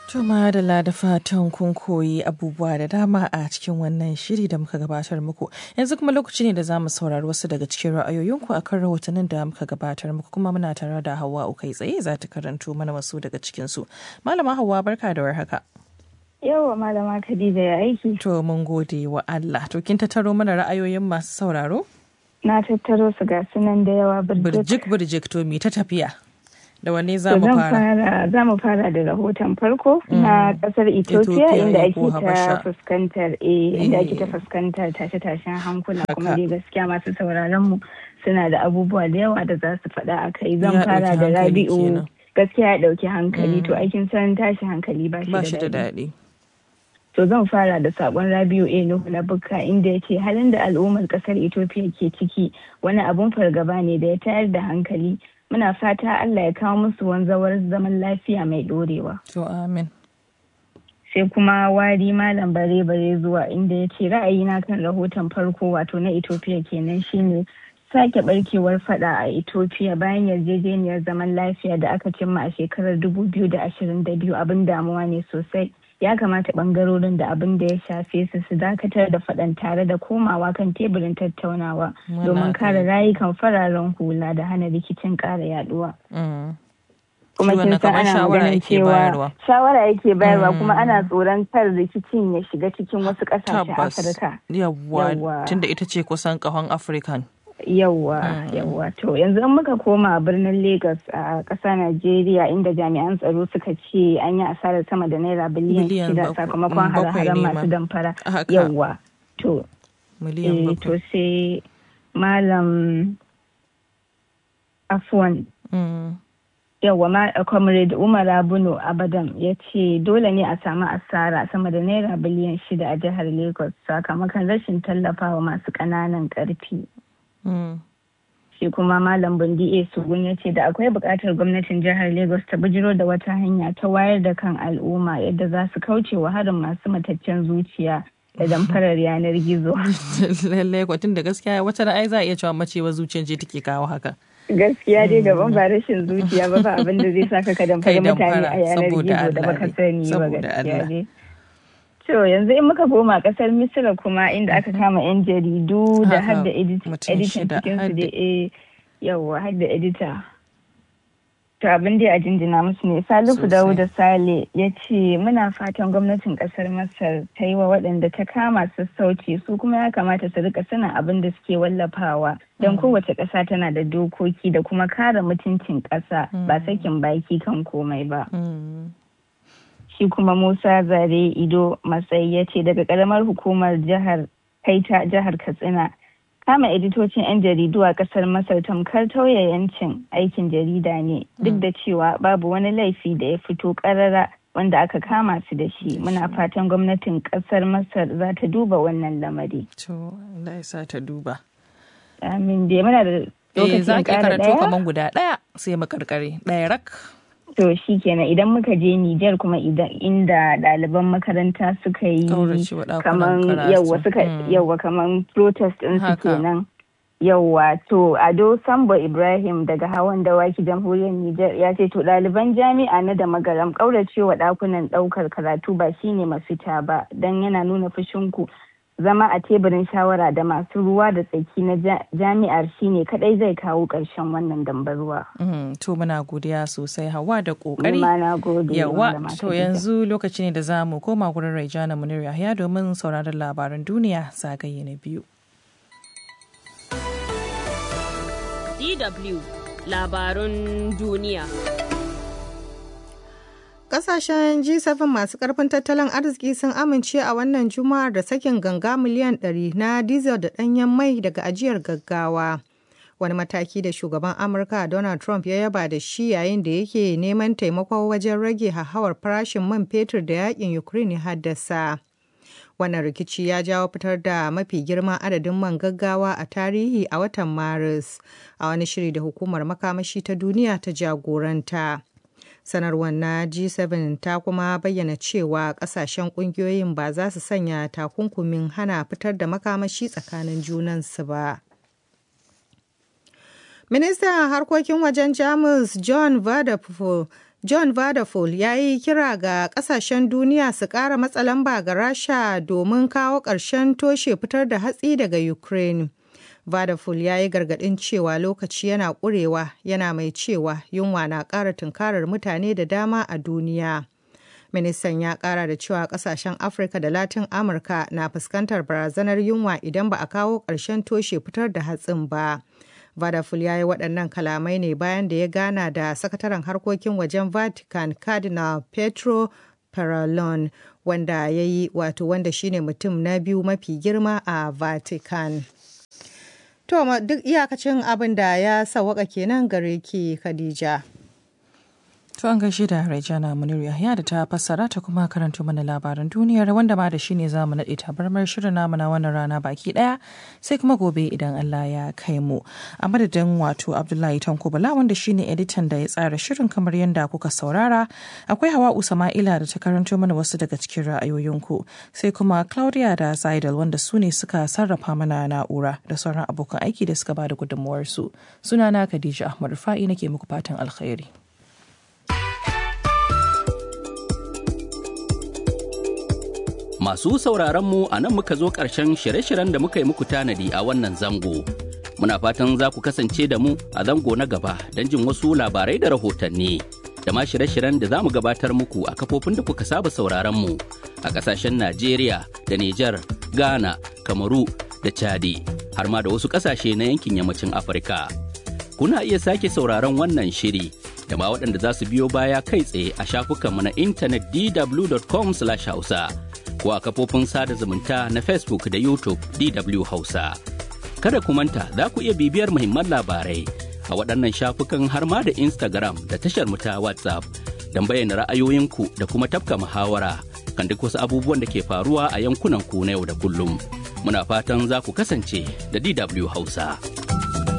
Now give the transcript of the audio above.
Tuma da da fatan kun koyi abubuwa da dama a cikin wannan shiri da muka gabatar muku. Yanzu kuma lokaci ne da za mu saurari wasu daga cikin ra'ayoyinku a kan rahotannin da muka gabatar muku kuma muna tare da Hauwa kai tsaye za ta karanto mana wasu daga cikinsu. Malama Hauwa barka da warhaka. Yawa malama Khadija ya aiki. To mun gode wa Allah. To kin tattaro mana ra'ayoyin masu sauraro? Na tattaro su ga sunan da yawa birjik. Birjik to mi ta tafiya. Da wanne za mu fara? Za mu fara da rahoton farko na kasar Ethiopia inda ake ta fuskantar inda ake ta fuskantar tashe-tashen hankula kuma dai gaskiya masu sauraron mu suna da abubuwa da yawa da za su faɗa a kai zan fara da Rabi'u gaskiya ya ɗauki hankali to aikin san tashi hankali ba shi da daɗi. To zan fara da sakon Rabiu A Nuhu na Bukka inda ya ce halin da al'ummar kasar Ethiopia ke ciki wani abun fargaba ne da ya tayar da hankali. Muna fata Allah ya kawo musu wanzawar zaman lafiya mai dorewa. To amin. Sai kuma wari malam bare bare zuwa inda ya ce ra'ayina kan rahoton farko wato na Ethiopia kenan shine sake barkewar fada a Ethiopia bayan yarjejeniyar zaman lafiya da aka cimma a shekarar 2022 abin damuwa ne sosai. ya kamata bangarorin da abin da ya shafe su su dakatar da faɗan tare da komawa kan teburin tattaunawa domin kare rayukan fararen hula da hana rikicin ƙara yaduwa. kuma kin san ana maganin cewa shawara yake bayarwa kuma ana tsoron kar rikicin ya shiga cikin wasu ƙasashen Afirka. Yawwa tunda ita ce kusan ƙahon African. Yawwa, yawwa. To yanzu in muka koma birnin Lagos a ƙasa Najeriya inda jami'an tsaro suka ce an yi asarar sama da naira biliyan shida sakamakon hare-haren masu damfara. Yawwa. To, to sai Malam Afwan. Yawwa ma Comrade Umar Abuno Abadan ya ce dole ne a samu asara sama da naira biliyan shida a jihar Lagos sakamakon rashin tallafawa masu ƙananan ƙarfi. Mm. shi kuma malam bundi a sugun ya ce da akwai buƙatar gwamnatin jihar lagos ta bijiro da wata hanya ta wayar da kan al'umma yadda za su kauce wa harin masu mataccen zuciya da damfarar yanar gizo lallai kwatin da gaskiya wata ra'ayi za a iya cewa macewa zuciyar ce take kawo haka gaskiya dai daban ba rashin zuciya ba ba abin da zai saka ka damfari mutane a yanar gizo da baka sani ba gaskiya dai To yanzu in muka koma kasar Misira kuma inda aka kama 'yan jaridu da har da editan cikin su da yawa har da edita. To abin da a jinjina musu ne Salihu Dawuda Sale ya ce muna fatan gwamnatin kasar Masar ta yi wa waɗanda ta kama sassauci su kuma ya kamata su rika sanin abin da suke wallafawa don kowace ƙasa tana da dokoki da kuma kare mutuncin ƙasa ba sakin baki kan komai ba. shi kuma Musa Zare Ido Matsayi ya ce daga karamar hukumar jihar Kaita jihar Katsina kama editocin 'yan jaridu a kasar Masar tamkar tauye yancin aikin jarida ne duk da cewa babu wani laifi da ya fito karara wanda aka kama su da shi muna fatan gwamnatin kasar Masar za ta duba wannan lamari. To, Allah ya sa ta duba. Amin dai muna da lokacin za ki karanto kaman guda ɗaya sai makarkare ɗaya rak. To shi kenan idan muka je Nijar kuma inda ɗaliban makaranta suka yi kaman yawwa suka yawwa kaman protest din su kenan. Yawwa to Ado Sambo Ibrahim daga hawan dawaki jamhuriyar Nijar ya ce to ɗaliban jami'a na da magaram ƙauracewa ɗakunan ɗaukar karatu ba shine mafita ba don yana nuna fushinku zama a teburin shawara da masu ruwa da tsaki na jami'ar shine kadai zai kawo ƙarshen wannan dambaruwa. to muna godiya sosai hawa da kokari yawa to yanzu lokaci ne da za mu koma gurin raijana munir yahya domin sauraron labaran duniya zagaye na biyu DW labarun duniya Kasashen G7 masu karfin tattalin arziki sun amince a wannan juma'ar da sakin ganga miliyan 100 na diesel da ɗanyen mai daga ajiyar gaggawa. Wani mataki da shugaban Amurka Donald Trump ya yaba da shi yayin da yake neman taimako wajen rage hauhawar farashin man fetur da yakin Ukraine ya haddasa. Wannan rikici ya jawo fitar da mafi girman adadin man gaggawa a tarihi a watan Maris, a wani shiri da hukumar makamashi ta duniya ta jagoranta. sanarwar na g7 ta kuma bayyana cewa kasashen kungiyoyin ba za su sanya takunkumin hana fitar da makamashi tsakanin junansu ba ministan harkokin wajen jamus john vadapfo John Vadafol ya yi kira ga kasashen duniya su ƙara matsa lamba ga Rasha domin kawo ƙarshen toshe fitar da hatsi daga Ukraine. Vadafol ya yi gargaɗin cewa lokaci yana ƙurewa yana mai cewa yunwa na ƙara tunkarar mutane da dama a duniya. Ministan ya ƙara da cewa ƙasashen Afirka da Latin Amurka na fuskantar barazanar yunwa idan ba a kawo ƙarshen toshe fitar da hatsin ba. Vadaful ya yi waɗannan kalamai ne bayan da ya gana da sakataren harkokin wajen Vatican Cardinal Petro Parolin wanda ya yi wato wanda shine mutum na biyu mafi girma a Vatican. To duk iyakacin abin da ya sawaka kenan gare ki Khadija. To an gaishe da Rajana Munir Yahya da ta fassara ta kuma karanto mana labaran duniyar wanda ma da shi ne za mu naɗe tabarmar shirin namu na wannan rana baki ɗaya sai kuma gobe idan Allah ya kai mu. A madadin wato Abdullahi Tanko Bala wanda shi ne editan da ya tsara shirin kamar yadda kuka saurara akwai Hawa Usama'ila da ta karanto mana wasu daga cikin ra'ayoyinku sai kuma Claudia da Zaidal wanda su ne suka sarrafa mana na'ura da sauran abokan aiki da suka ba da gudunmuwarsu. Sunana Khadija Ahmad Fa'i nake muku fatan alkhairi. Masu sauraronmu a nan muka zo ƙarshen shirye-shiryen da muka yi muku tanadi a wannan zango. Muna fatan za ku kasance da mu a zango na gaba don jin wasu labarai da rahotanni. Da ma shirye-shiryen da za mu gabatar muku a kafofin da kuka saba sauraronmu a ƙasashen Najeriya da Nijar, Ghana, Kamaru da Chadi, har ma da wasu ƙasashe na yankin yammacin Afirka. Kuna iya sake sauraron wannan shiri da ma waɗanda za su biyo baya kai tsaye a shafukanmu na intanet dw.com/hausa. ko a kafofin sada zumunta na Facebook da YouTube DW Hausa. Kada ku manta za ku iya bibiyar muhimman labarai a waɗannan shafukan har ma da Instagram da tashar mu ta WhatsApp don bayyana ra'ayoyinku da kuma tafka muhawara kan duk wasu abubuwan da ke faruwa a yankunan ku na yau da kullum. Muna fatan za ku kasance da DW Hausa.